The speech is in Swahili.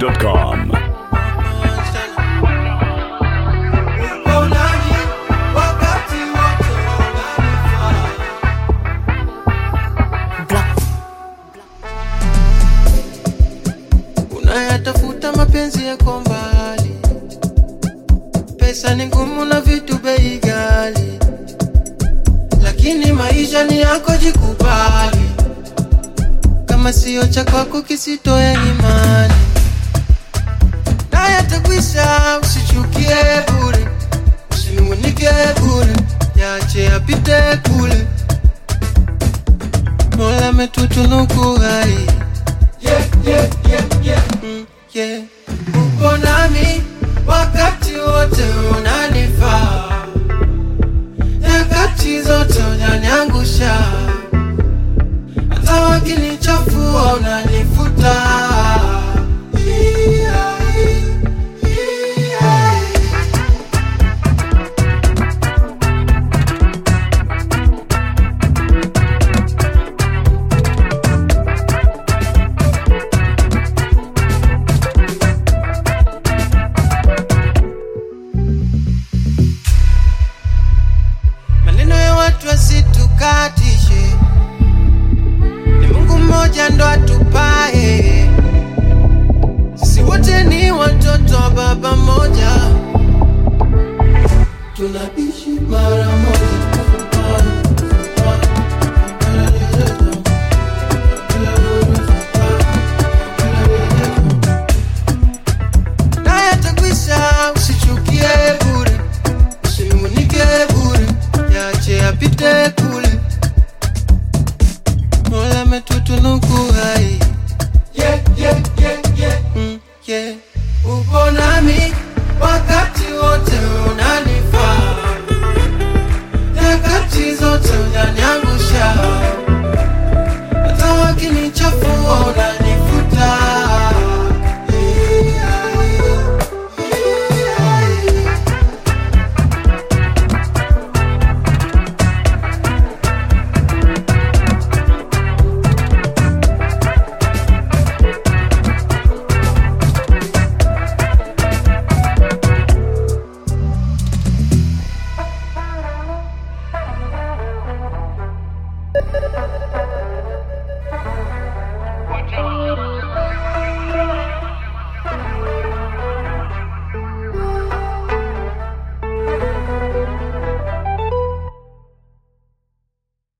dachimsafi.com. Unayatafuta mapenzi yako mbali, pesa ni ngumu na vitu bei ghali, lakini maisha ni yako, jikubali. Kama sio cha kwako kisitoe imani, naye atakwisha. Usichukie bure, usinungunike bure, yache yapite kule. Mola ametutunuku hai yeah, yeah, yeah, yeah. Mm, yeah. Upo nami wakati wote unanifaa, nyakati zote unaniangusha, hata wakinichafua unanifuta. Yeah, yeah. maneno ya watu asitukatishe, ni Mungu mmoja ndo atupae. Sisi wote ni watoto wa baba mmoja, tunaishi mara